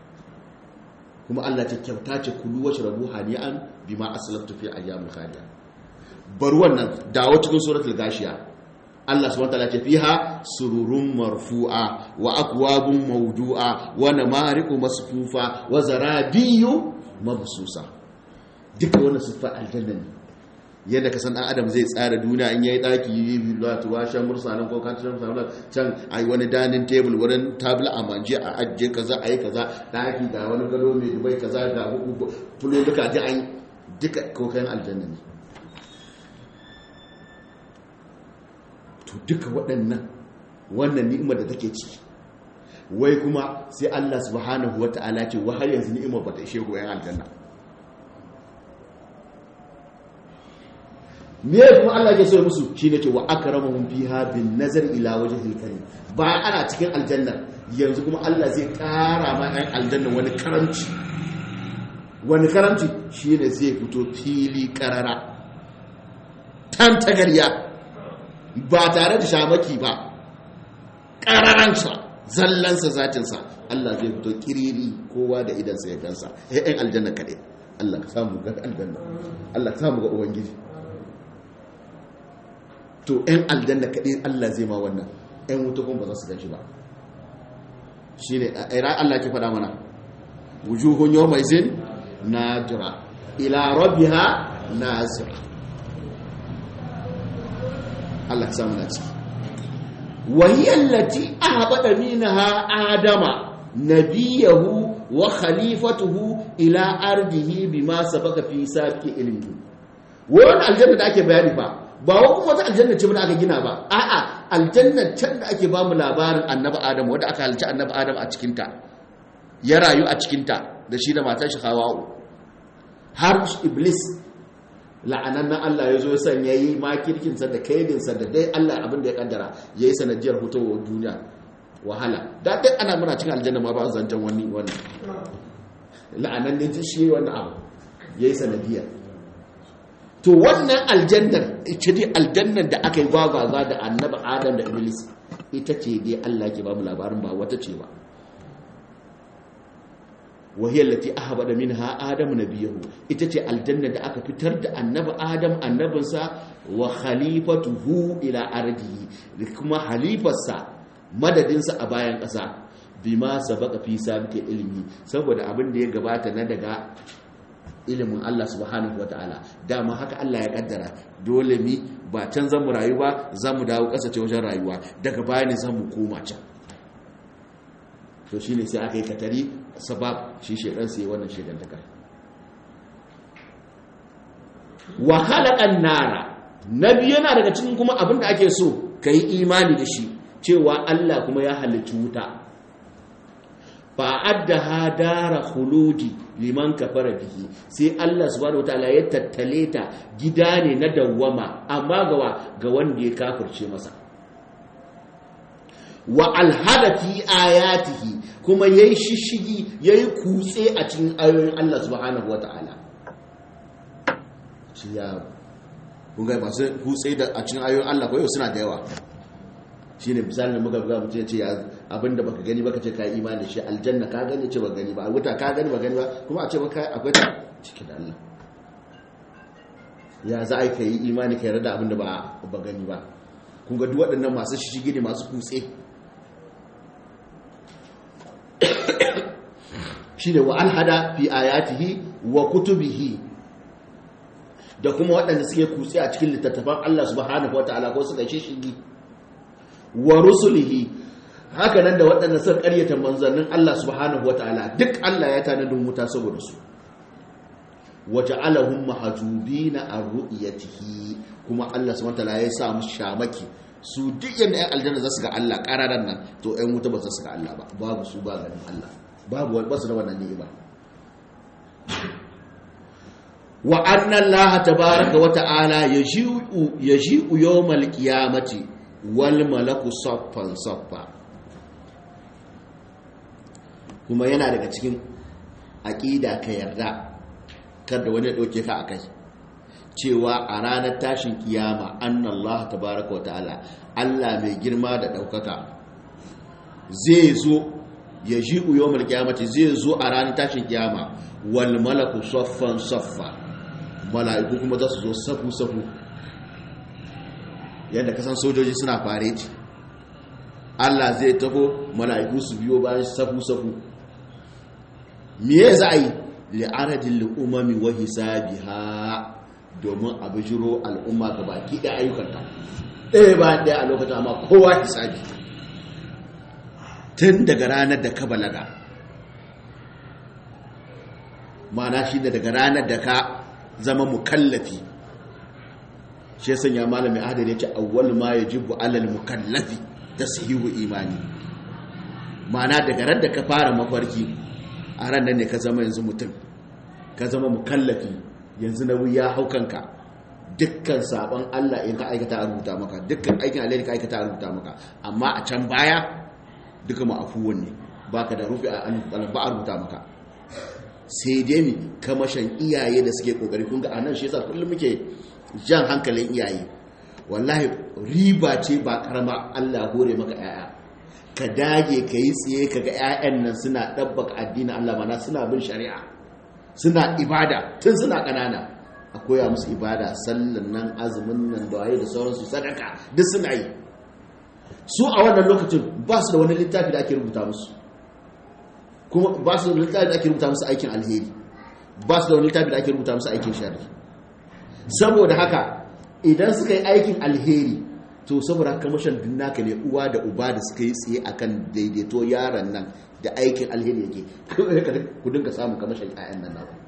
kuma Allah ta kyauta ce kulu wace rabu hani'an bima aslaftu fi ayyamul khaliya bar wannan dawo cikin suratul gashiya Allah subhanahu wataala ce fiha sururun marfu'a wa akwabun mawdu'a wa namariqu masfufa wa zarabiyu mabsusa duka wannan sifar aljanna ne yadda ka san dan adam zai tsara duniya in yayi daki yi latu washan mursalan ko kan mursalan can ai wani dining table wurin tabla a manje a ajje kaza ai kaza daki ga wani gado mai dubai kaza ga fulo duka ji an duka kokayen aljanna ne to duka waɗannan wannan ni'imar da take ciki wai kuma sai Allah subhanahu wata'ala ce wa har yanzu ni'imar bata ishe goyen aljanna me kuma Allah ya so musu shine ce wa akramuhum fiha bin nazar ila wajhil karim bayan ana cikin aljanna yanzu kuma Allah zai ƙara ma ɗan aljanna wani karamci wani karamci shine zai fito fili karara tan tagarya ba tare da shamaki ba ƙararansa zallansa zatinsa Allah zai fito kiriri kowa da idansa ya gansa ‘yan aljanna kaɗai Allah ka samu ga aljanna Allah ka samu ga ubangiji to ‘yan aljanna kaɗai Allah zai ma wannan ‘yan wuta kuma ba za su gan shi ba shi ne a ira Allah ke faɗa mana wujuhun yau mai zin na jira ila rabbiha nazira Allah samu na ciki wahiyallati ahbada minha adama nabiyahu wa khalifatuhu ila ardihi bima sabaka fi sabqi ilmi wannan aljanna da ake bayani ba ba wa kuma wata aljanna ce da aka gina ba a'a aljanna can da ake bamu labarin annabi adam wanda aka halci annabi adam a cikin ta ya rayu a cikin ta da shi da matar shi hawa'u har iblis la'anan nan Allah ya zo ya sanya yi makirkinsa da kaidinsa da dai Allah abin da ya kaddara ya yi sanadiyar fitowar duniya wahala da dai ana muna cin aljanna ma ba a zancen wani wani la'anan ne ji shi wani abu ya yi sanadiyar to wannan aljannar ita dai aljannar da aka yi gwagwaza da annabi adam da iblis ita ce dai Allah ke ba mu labarin ba wata ce ba wahiyar lati aka bada min ha adamu na biyahu ita ce aljanna da aka fitar da annabi adam annabinsa wa khalifatuhu ila ardihi da kuma halifarsa madadinsa a bayan ƙasa bima sabaka fi sabike ilimi saboda abin da ya gabata na daga ilimin Allah subhanahu wataala dama haka Allah ya kaddara dole mi ba can zamu rayu ba zamu dawo ƙasa ce wajen rayuwa daga bayani zamu koma can to shine sai aka yi katari sabab shi shedan sai wannan shedantakar wa khalaqan nara nabi yana daga cikin kuma abin da ake so kai imani da shi cewa Allah kuma ya halicci wuta fa addaha dara khuludi liman kafara bihi sai Allah subhanahu wataala ya tattale ta gida ne na dawwama amma gawa ga wanda ya kafirce masa wa alhada fi ayatihi kuma yayi shishigi yayi kutse a cikin ayoyin Allah subhanahu wataala shi ya kunga ba sai kutse da a cikin ayoyin Allah ko yau suna da yawa shine misalin da muka buga mutum ce abinda baka gani baka ce kai imani da shi aljanna ka gani ce ba gani ba wuta ka gani ba gani ba kuma a ce baka akwai ta cikin Allah ya za a yi imani ka yarda da abinda ba ba gani ba kun ga duk waɗannan masu shishigi ne masu kutse shine wa alhada fi ayatihi wa kutubihi da kuma waɗanda suke kutse a cikin littattafan Allah subhanahu wataala ko suka shi shigi wa rusulihi haka nan da waɗanda suka ƙaryata manzannin Allah subhanahu wataala duk Allah ya tanadin wuta saboda su waja'alahum mahjubina an ru'yatihi kuma Allah subhanahu wataala ya sa musu shamaki su duk yanda ɗan aljanna za su ga Allah ƙararan nan to ɗan wuta ba za su ga Allah ba babu su ba ganin Allah babu basu da wannan ni'ima wa anna Allah tabaaraka wa ta'ala yaji'u yaji'u yawmal qiyamati wal malaku saffan saffa kuma yana daga cikin aqida ka yarda kada wani dauke ka akai cewa a ranar tashin kiyama anna Allah tabaaraka wa ta'ala Allah mai girma da daukaka zai zo ya ji uyomar kyamati zai zo a ranar tashin kyama wal malaku saffan saffa mala'iku kuma za su zo safu-safu yadda kasan sojoji suna fareti Allah zai taho mala'iku su biyo bayan safu-safu miye za a yi li'aradin al'umami wa hisabiha domin a bijiro al'umma ga baki da ayyukanta ɗaya ba ɗaya a lokacin amma kowa hisabi tun daga ranar da ka balaga mana shi da daga ranar da ka zama mukallafi shi ya sanya malamin adal ya ce awwal ma ya jibu alal mukallafi ta sahihu imani mana daga ran da ka fara mafarki a ranar ne ka zama yanzu mutum ka zama mukallafi yanzu na wuya haukanka dukkan sabon Allah in ka aikata a rubuta maka dukkan aikin alheri ka aikata a rubuta maka amma a can baya duka ma'afuwan ne ba ka da rufe a ba a rubuta maka sai dai mi kamashin iyaye da suke kokari kun ga anan shi yasa kullum muke jan hankalin iyaye wallahi riba ce ba karama Allah hore maka yaya ka dage ka yi tsaye ka ga 'ya'yan nan suna ɗabbaka addinin Allah mana suna bin shari'a suna ibada tun suna ƙanana a koya musu ibada sallan nan azumin nan da waye da sauransu sadaka duk suna yi su a wannan lokacin ba su da wani littafi da ake rubuta musu kuma ba su da littafi da ake rubuta musu aikin alheri ba su da wani littafi da ake rubuta musu aikin shari saboda haka idan suka yi aikin alheri to saboda haka mashan naka ne uwa da uba da suka yi tsaye akan daidaito yaron nan da aikin alheri yake ku dinga samun kamashin 'ya'yan nan naku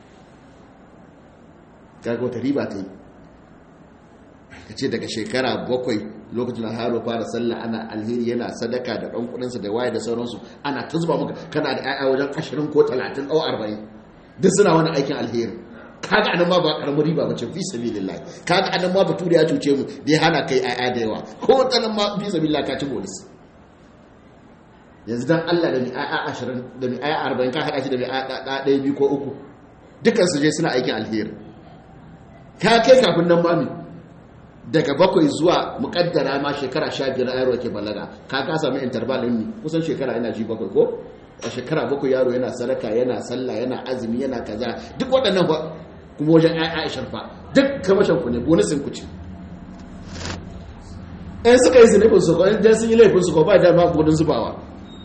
kaga wata riba ta yi ka ce daga shekara bakwai lokacin haro fara sallah ana alheri yana sadaka da ɗan kudinsa da waye da sauransu ana ta zuba maka kana da 'ya'ya wajen ashirin ko talatin ɗau arba'in duk suna wani aikin alheri kaga anan ma ba karamin riba bace fi sabilillah kaga anan ma bature ya cuce mu da ya hana kai 'ya'ya da yawa ko tsanan ma fi sabilillah ka ci bonus yanzu dan Allah da mi 'ya'ya ashirin da mi 'ya'ya arba'in ka haɗa shi da mi 'ya'ya ɗaya biyu ko uku dukkan su je suna aikin alheri ka kai kafin nan mami daga bakwai zuwa mukaddara ma shekara sha biyar yaro ke balaga ka ka samu interval ɗin ne kusan shekara yana ji bakwai ko a shekara bakwai yaro yana sadaka yana sallah yana azumi yana kaza duk waɗannan ba kuma wajen aishar fa duk kamashin ku ne bonusin ku ce in suka yi zunubin su ko in sun yi laifin su ko ba da ma gudun zubawa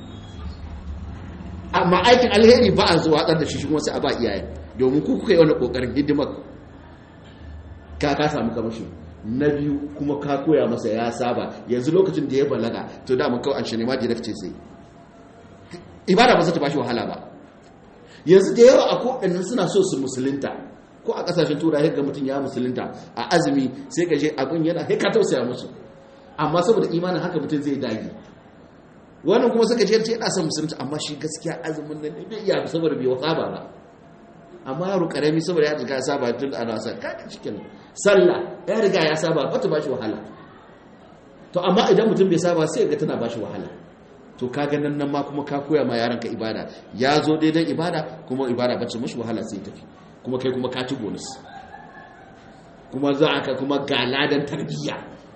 amma aikin alheri ba a zuwa da shi shi kuma sai a ba iyaye domin ku kuka yi wani kokarin hidimar ka ka samu kamashi na biyu kuma ka koya masa ya saba yanzu lokacin da ya balaga to da mun kawai an shi ne ma direct ce sai ibada ba za ta bashi wahala ba yanzu da yawa a koɗannan suna so su musulunta ko a ƙasashen turai ga mutum ya musulunta a azumi sai ka je abin yana haika tausaya musu amma saboda imanin haka mutum zai dage wannan kuma suka ce yana son musulunta amma shi gaskiya azumin nan bai iya saboda bai saba ba amma yaro karami saboda ya riga ya saba tun ana sa kaga cikin sallah ya riga ya saba ba ta bashi wahala to amma idan mutum bai saba sai ga tana bashi wahala to ka ganin nan ma kuma ka koya ma yaranka ibada ya zo daidai ibada kuma ibada bacci mashi wahala sai tafi kuma kai kuma ka ci bonus kuma za ka kuma ga ladan tarbiyya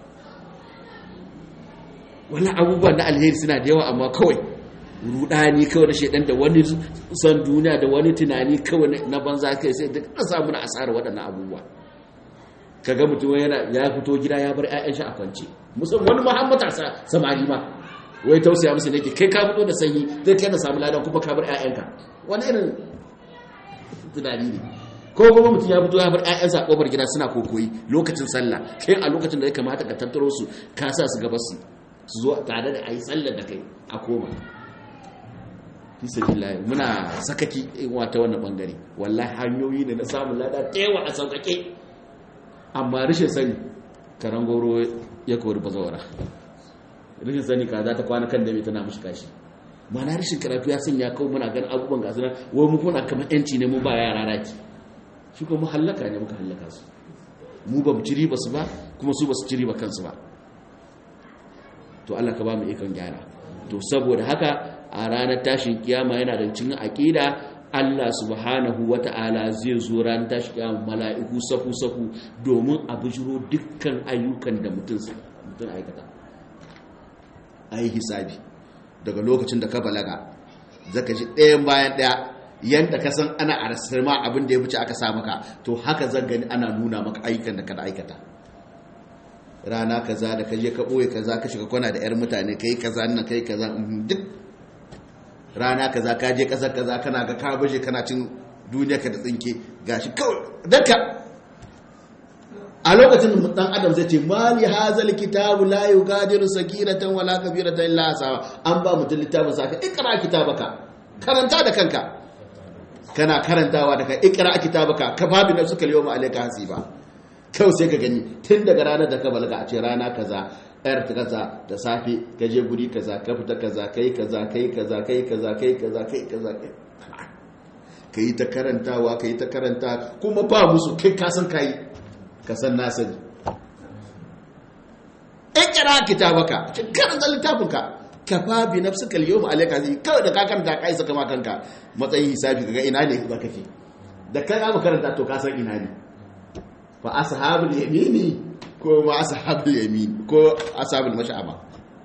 wani abubuwan na alheri suna da yawa amma kawai rudani kawai na shaidan da wani son duniya da wani tunani kawai na banza kai sai duk an samu na asarar waɗannan abubuwa kaga mutum yana ya fito gida ya bar 'ya'yan shi a kwance musamman wani muhammata samari ma wai tausaya musu nake kai ka fito da sanyi zai kai na samu ladan kuma ka bar ƴaƴanka wani irin tunani ne ko kuma mutum ya fito ya bar ƴaƴansa a kofar gida suna kokoyi lokacin sallah kai a lokacin da ya kamata ka tattaro su ka sa su gaba su su zo tare da ayi sallar da kai a koma fi sabilillah muna sakaki wata wannan bangare wallahi hanyoyi ne na samun lada tewa a sauƙaƙe amma rashin sani karan goro ya kori bazawara rashin sani ka za ta kwana kan dame tana mashi kashi mana rashin karatu ya sanya kawo muna gan abubuwan gasu nan wai mu kuna kamar yanci ne mu ba yara raki shi kuma hallaka ne muka hallaka su mu ba mu ci riba su ba kuma su ba su ci riba kansu ba to Allah ka ba mu ikon gyara to saboda haka a ranar tashin kiyama yana da cikin aqida Allah subhanahu wata'ala zai zo ran tashi kiyama mala'iku safu safu domin a bujiro dukkan ayyukan da mutum mutum aikata a yi hisabi daga lokacin da ka balaga zaka ji ɗayan bayan ɗaya yadda ka san ana a ma abin da ya wuce aka sa maka to haka zan gani ana nuna maka ayyukan da ka da aikata rana kaza da ka je ka ɓoye kaza ka shiga kwana da 'yar mutane ka yi kaza nan ka yi kaza duk rana kaza ka je ƙasar kaza kana ga ka baje kana cin duniya ka da tsinke gashi kawai daga a lokacin dan adam zai ce mali hazal kitabu la yugadiru sagiratan wala kabiratan illa asawa an ba mutum littafin saka ikra kitabaka karanta da kanka kana karantawa da kai ikra kitabaka ka babu nafsu kal yawma alayka hasiba kau sai ka gani tun daga ranar da ka balaga a ce rana kaza yar ta kaza da safe ka je guri kaza ka fita kaza kai kaza kai kaza kai kaza kai kaza kai kaza ka yi ta karantawa ka yi ta karanta kuma ba musu kai kasan kayi ka san na sani ikira kitabaka karanta littafinka ka fa bi nafsika al-yawma alayka zai kawai da ka karanta kai saka ma kanka matsayin hisabi kaga ina ne za kake da kai ka karanta to ka san ina ne fa ashabul yamini ko ma ashabul yamin ko ashabul mash'ama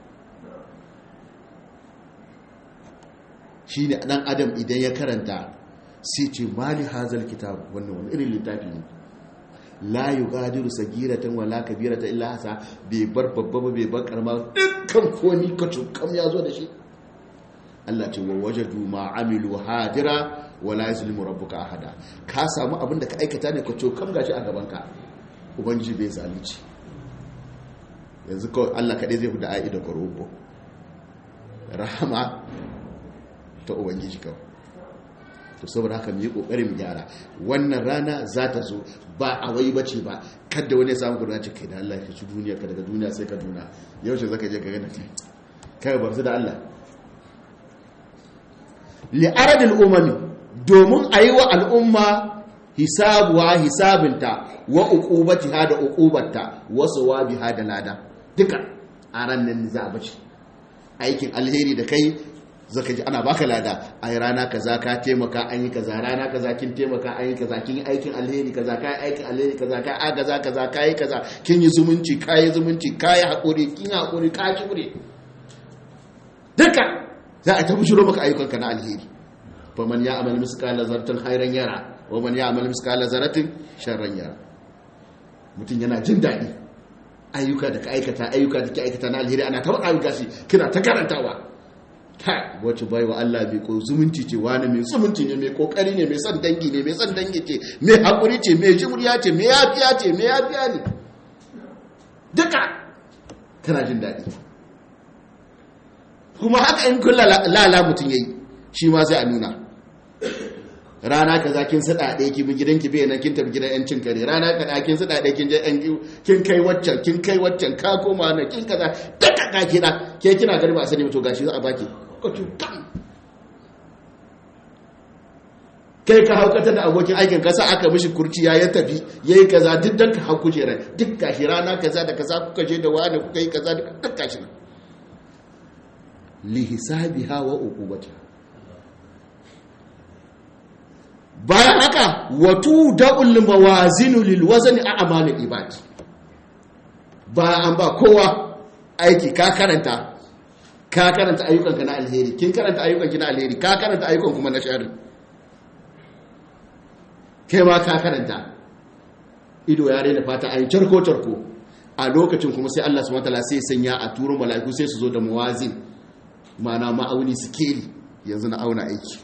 shine dan adam idan ya karanta sai ce mali hazal kitab wannan wani irin littafi ne la yugadiru sagiratan wala kabiratan illa hasa bai bar babba ba bai bar karama dukkan komi ka kam ya zo da shi Allah ce wa wajadu ma amilu hadira wala yuzlimu rabbuka ahada ka samu abin da ka aikata ne ka kam gashi a gaban ka ubangiji bai zalunci yanzu kawai Allah kaɗai zai huda a'i da korobo rahama ta ubangiji kawai to saboda haka mu yi kokarin gyara wannan rana za ta zo ba a wai bace ba kada wani ya samu gudunar ce kai da Allah ka ci duniya ka daga duniya sai ka duna yaushe zaka je ka gana kai kai bar su da Allah li aradil umami domin ayi wa al'umma hisabuwa hisabinta wa uqubatiha da uqubatta wa sawabiha da lada duka a ran nan za a bace aikin alheri da kai zaka ji ana baka lada ai rana kaza ka taimaka an yi kaza rana kaza kin taimaka an yi kaza kin yi aikin alheri kaza ka yi aikin alheri kaza ka agaza kaza ka yi kaza kin yi zumunci ka yi zumunci ka yi haƙuri kin yi haƙuri ka jure duka za a ta bujiro maka ayyukanka na alheri fa man ya amal miskala zartin khairan yara wa man ya amal miskala zaratin sharran yara mutum yana jin daɗi ayyuka da ka aikata ayyuka da ke aikata na alheri ana ta faɗa gashi kina ta karantawa ta wacce bai wa Allah mai ko zumunci ce wani mai zumunci ne mai kokari ne mai son dangi ne mai son dangi ce mai hakuri ce mai jimriya ce mai yafiya ce mai yafiya ne duka kana jin daɗi kuma haka in kulla lala mutum yayi shi ma sai a nuna rana kaza kin sada ɗaya ki bi gidanki bai nan kin tafi gidan yancin kare rana kaza kin sada ɗaya kin je yan kin kai waccan kin kai waccan ka koma na kin kaza duka ka kina ke kina gari ba sani to gashi za a baki ko ki kam kai ka haukata da abokin aikin kasa aka mishi kurciya ya tafi yayi kaza duk dan ka hau kujera duk gashi rana kaza da kaza kuka je da wani kuka yi kaza duk gashi nan li hisabiha wa uqubatiha bayan haka watu da'ul mawazinu lil wazni a amalin ibad bayan an ba kowa aiki ka karanta ka karanta ayyukanka na alheri kin karanta ayyukanki na alheri ka karanta ayyukan kuma na sharri kai ma ka karanta ido ya rena fata ayi charko charko a lokacin kuma sai Allah subhanahu wataala sai sanya a turo mala'iku sai su zo da mawazin ma'ana ma'auni sikeli yanzu na auna aiki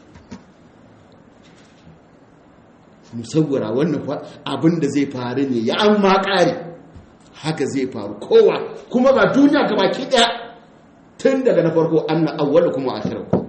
musawwara wannan abin da zai faru ne ya an ma ƙari haka zai faru kowa kuma ba duniya ga baki ɗaya tun daga na farko an na awwala kuma a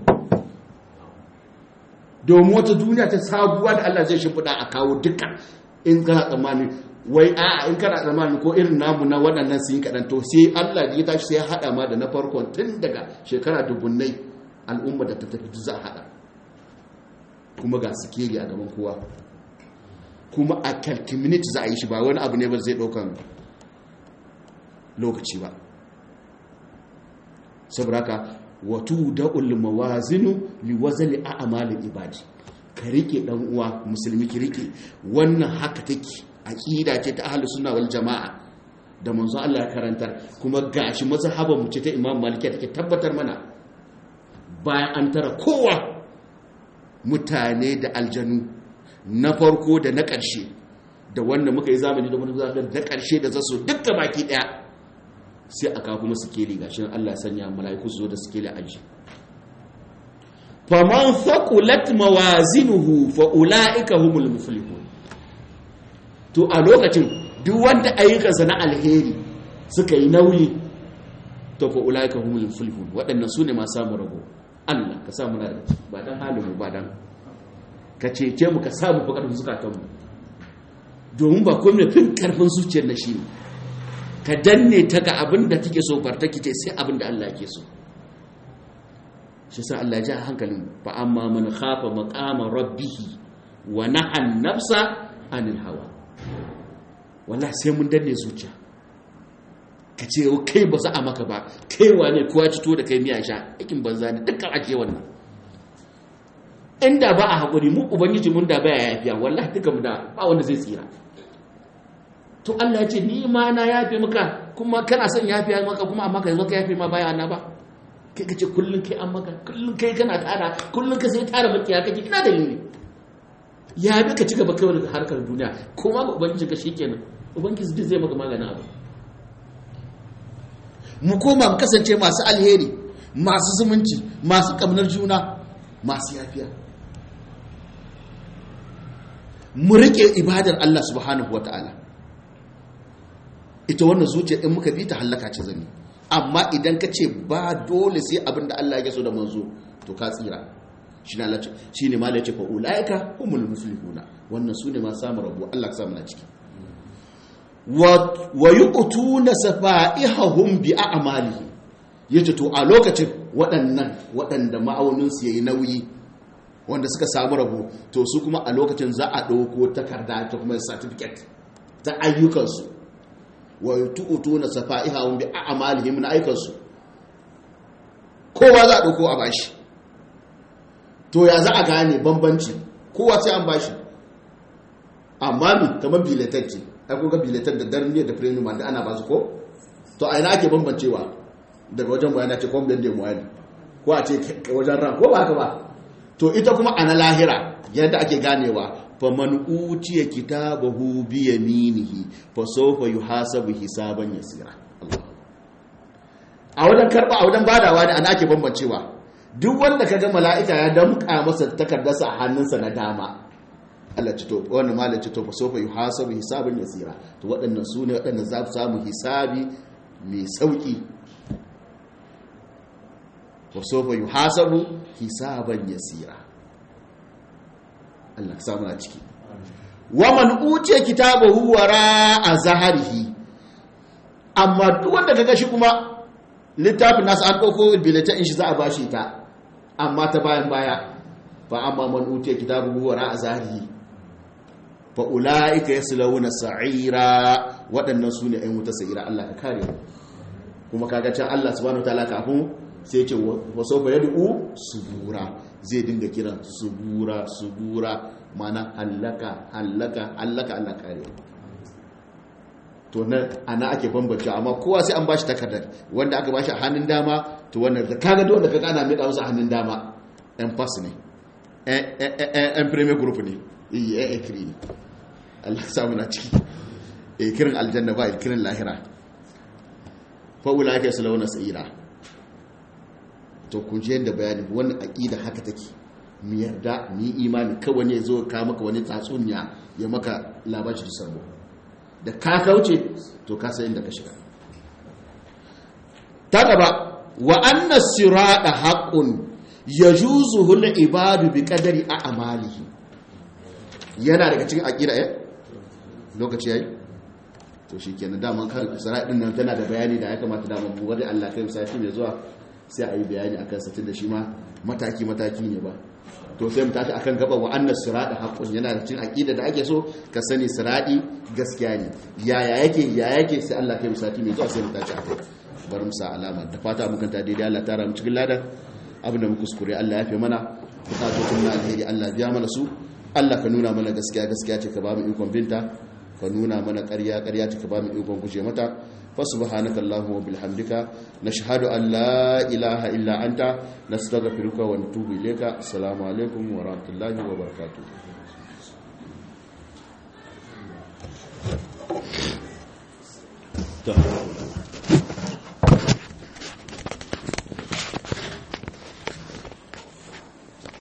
domin wata duniya ta sabuwa da Allah zai shimfiɗa a kawo duka in kana tsammani wai a in kana tsammani ko irin namu na waɗannan sun yi kaɗan to sai Allah ya tashi sai ya haɗa ma da na farkon tun daga shekara dubunnai al'umma da ta tafi za a haɗa kuma ga sikeli a gaban kowa kuma a 30 minutes za a yi shi ba wani abu ne ba zai ɗaukan lokaci ba saboda haka watu da'ul mawazinu liwazali a amalin ibadi ka rike dan uwa musulmi ki rike wannan haka take aqida ce ta ahlus sunna wal jamaa da manzo Allah ya karantar kuma gashi mazhaban mu ce ta Imam Maliki take tabbatar mana bayan an tara kowa mutane da aljanu na farko da na ƙarshe da wanda muka yi zamani da wani zamani da ƙarshe da zasu dukka baki ɗaya sai aka kuma sikeli gashi Allah ya sanya mala'iku su zo da sikeli aji faman faqulat mawazinuhu fa ulaika humul muflihun to a lokacin duk wanda ayyukansa na alheri suka yi nauyi to fa ulaika humul muflihun waɗannan sune masu samu rabo Allah ka samu na ba dan halin mu ba dan ka cece mu ka samu fakar zukatanmu domin ba komai fin karfin zuciyar na shi ne ka danne ta ga abin da take so bar take ce sai abin da Allah ke so shi sa Allah ja hankalin fa amma man khafa maqama rabbih wa naha nafsa anil hawa wallahi sai mun danne zuciya ka ce kai ba za a maka ba kai wane kowa cito da kai miya sha aikin banza ne dukkan ake wannan inda ba a haƙuri mu ubangiji mun da baya yafiya wallahi duka mu da ba wanda zai tsira to Allah ya ce ni ma na yafe maka kuma kana son yafiya maka kuma amma ka zo ka yafe ma baya na ba kai kace kullun kai an maka kullun kai kana tara kullun ka sai tara maki ya kake ina dalili ya bi ka ci gaba kai da harkar duniya kuma ga ubangiji ka shikenan ubangiji duk zai maka maganin abu mu koma mu kasance masu alheri masu zumunci masu kamnar juna masu yafiya mu rike ibadar Allah subhanahu wataala ita wannan zuciya in muka bi ta hallaka ce zani amma idan ka ce ba dole sai abin da Allah ya so da manzo to ka tsira shi ne lalace shi ne malace fa ulaika humul muflihuna wannan su ne ma samu rabu Allah ka samu na ciki wa yuqtuna safaihahum bi a'malihi yace to a lokacin waɗannan waɗanda ma'aunin su yayi nauyi wanda suka samu rabu to su kuma a lokacin za a ɗauko takarda ta kuma certificate ta ayyukansu wa tu'tuna safaihahum bi a'malihim na aikansu kowa za a dauko a bashi to ya za a gane bambanci kowa sai an bashi amma mi kamar biletar ce ai kuka biletar da darmiya da premium da ana ba su ko to a ina ake bambancewa daga wajen bayana ce kwamfiyar da muwali ko a ce wajen ran ko ba haka ba to ita kuma a na lahira yadda ake ganewa faman utiya kitabahu bi yaminihi fa sawfa yuhasabu hisaban yasira a wajen karba a wajen badawa ne ana ake bambancewa duk wanda kaga mala'ika ya damka masa takardarsa a hannunsa na dama Allah ci to wannan malai ci to fa sawfa yuhasabu hisaban yasira to waɗannan su ne waɗannan za su samu hisabi mai sauki fa sawfa yuhasabu hisaban yasira Allah samu na ciki wa man utiya kitabahu wara a zaharihi amma duk wanda kaga shi kuma littafin nasu an dauko biletin shi za a bashi ta amma ta bayan baya fa amma man utiya kitabahu wara a zaharihi fa ulaika yaslawuna sa'ira waɗannan su ne ayyuta sa'ira Allah ka kare kuma kaga can Allah subhanahu wataala kafin sai ce wa sawfa yad'u subura zai dinga kiran subura subura mana hallaka hallaka hallaka Allah kare to nan ana ake bambance amma kowa sai an bashi takardar wanda aka bashi a hannun dama to wannan da kaga duk wanda kaga ana miƙa musu a hannun dama ɗan pass ne ɗan premier group ne iya ɗan ekiri ne Allah samu na ciki e kirin aljanna ba kirin lahira fa'ula ake su launa sa'ira to kun ji yadda bayani wannan aqida haka take mu yarda mu imani kawai ne zo ka maka wani tatsuniya ya maka labashi da sabo da ka kauce to ka san inda ka shiga ta gaba wa anna sirata haqqun yajuzuhu al-ibadu bi qadari a'malihi yana daga cikin aqida eh lokaci yayi to shikenan daman kan siratin nan tana da bayani da ya kamata da mu wanda Allah kai sati mai zuwa sai a yi bayani akan sa tunda shi ma mataki mataki ne ba to sai mu tashi akan gaba wa annas sirata haqqun yana da cikin aqida da ake so ka sani sirati gaskiya ne yaya yake ya yake sai Allah kai sati mai zuwa sai mu tashi akai bar mu sa alama da fata mu kanta daidai Allah tara mu cikin ladan abin da mu kuskure Allah ya fi mana bukatocin na alheri Allah biya mana su Allah ka nuna mana gaskiya gaskiya ce ka ba mu ikon binta ka nuna mana ƙarya ƙarya ce ka ba mu ikon guje mata fa subhanaka allahumma wa bihamdika nashhadu an la ilaha illa anta nastaghfiruka wa natubu ilayka assalamu alaikum wa rahmatullahi wa barakatuh to